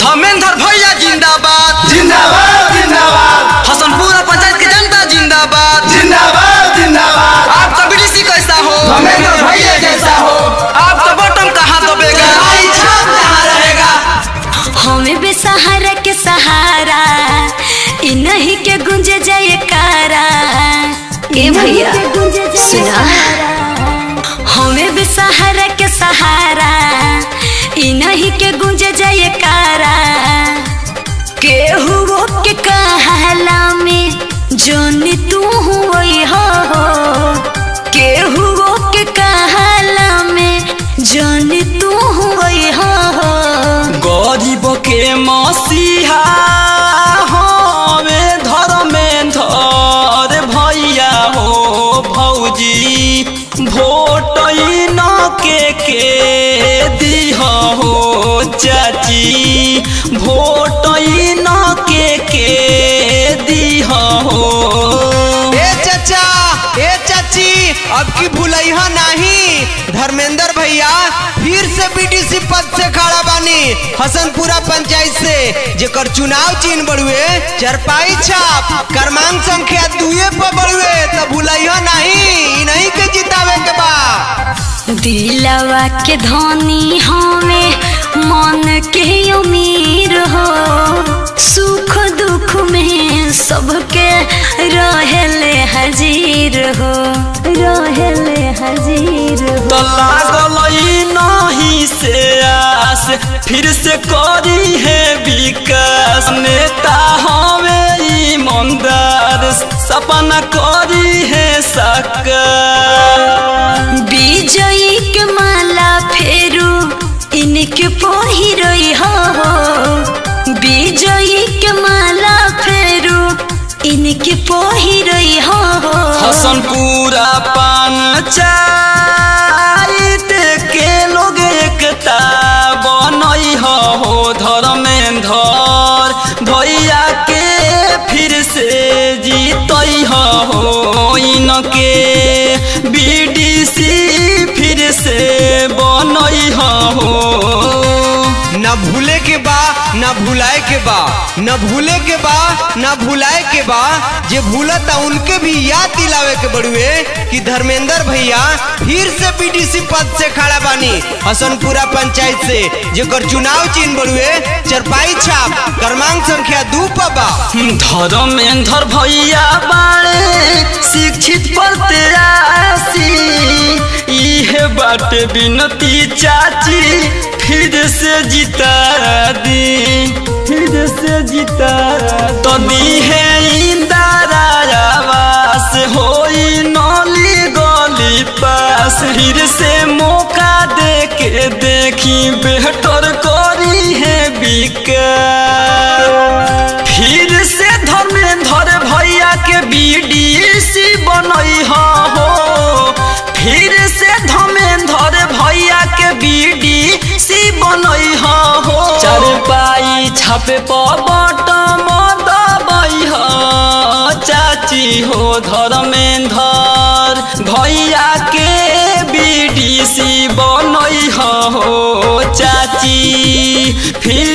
धर्मेंद्र भैया जिंदाबाद जिंदाबाद जिंदाबाद हसनपुरा पंचायत की जनता जिंदाबाद जिंदाबाद जिंदाबाद आपका बीडीसी कैसा हो धर्मेंद्र भैया जैसा हो आपका बटन कहाँ दबेगा आई छाप कहाँ रहेगा हमें बेसहारा के सहारा इ नहीं के गुंजे जाए कारा ए भैया सुना हमें बेसहारा के सहारा इ नहीं के गुंजे जाए कारा केहू के कहला में जोनी तू हुई हो केहू के कहला में जोनी तू हुई हो गरीब के मसीहा हमें धर्मेंद्र भैया हो भौजी भोट न के के दीह हो चाची भोट न के के दीह हो ए चाचा ए चाची अब की भूलैहा नहीं धर्मेंद्र भैया फिर से बीडीसी पद से खड़ा बानी हसनपुरा पंचायत से जेकर चुनाव चिन्ह बड़ुए चरपाई छाप क्रमांक संख्या दुए पर बड़ुए तो भूलैहा नहीं इ नहीं के जितावे के बा दिलवा के धनी हमें मन के उमीर हो सुख दुख में सबके रहेले हाजिर हो रहेले हाजिर हो तो लागल ई नहीं से आस फिर से करी है विकास नेता हमें ईमानदार सपना करी है साकार विजयी के माला फेरू इनके पहिरई हो विजयी के माला फेरू इनके पहिरई हो हसनपुरा पंचायत के लोग एकता बनई हो धर्मेंद्र भैया के फिर से जीतई हो इनके बीडीसी फिर से बनई हो न भूले के बा न भुलाए के बा न भूले के बा न भुलाए के बा जे भूलता उनके भी याद दिलावे के बड़ुए कि धर्मेंद्र भैया फिर से बीडीसी पद से खड़ा बानी हसनपुरा पंचायत से जेकर चुनाव चिन्ह बड़ुए चरपाई छाप क्रमांक संख्या दू पर बा धर्मेंद्र भैया बाड़े शिक्षित प्रत्याशी इहे बाटे विनती चाची फिर से जिता दी फिर से जिता तो दी है इंदारा आवास होई नली गली पास फिर से मौका दे के देखी बेहतर करी है विकास फिर से धर्मेंद्र भैया के बीडीसी बनई हो फिर से धर्मेंद्र भैया के बीडीसी बनई हो चार पाई छापे पबट दबई हो चाची हो धर्मेंद्र भैया के बीडीसी बनई हो चाची फिर